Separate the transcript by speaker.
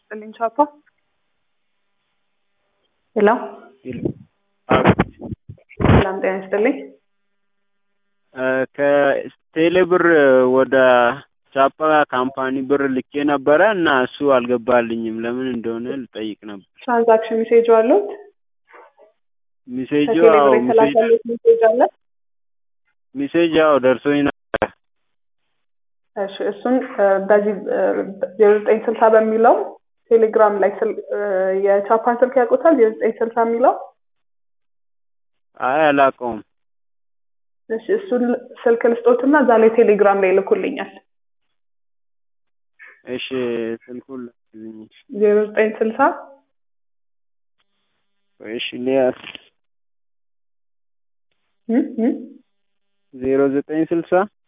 Speaker 1: ይስጥልኝ ቻፓ። ሄሎ ሰላም ጤና ይስጥልኝ።
Speaker 2: ከቴሌ ብር ወደ ቻፓ ካምፓኒ ብር ልኬ ነበረ እና እሱ አልገባልኝም። ለምን እንደሆነ ልጠይቅ ነበር።
Speaker 1: ትራንዛክሽን ሜሴጅ አሉት?
Speaker 2: ሚሴጁ
Speaker 1: ከቴሌ
Speaker 2: አዎ
Speaker 1: ብር
Speaker 2: ሚሴጅ
Speaker 1: የተላከሉት ሜሴጅ አለ?
Speaker 2: ሚሴጅ አዎ ደርሶኝ ነበር።
Speaker 1: እሺ እሱን እ፣ በዚህ ዜሮ ዘጠኝ ስልሳ በሚለው ቴሌግራም ላይ ስል- እ፣ የቻፓን ስልክ ያውቁታል? ዜሮ ዘጠኝ ስልሳ የሚለው
Speaker 2: አይ አላውቀውም።
Speaker 1: እሺ እሱን ስልክ ልስጦትና እዛ ላይ ቴሌግራም ላይ ይልኩልኛል።
Speaker 2: እሺ ስልኩን ላክልኝ።
Speaker 1: ዜሮ ዘጠኝ ስልሳ
Speaker 2: እሺ ሊያስ
Speaker 1: እ እ
Speaker 2: ዜሮ ዘጠኝ ስልሳ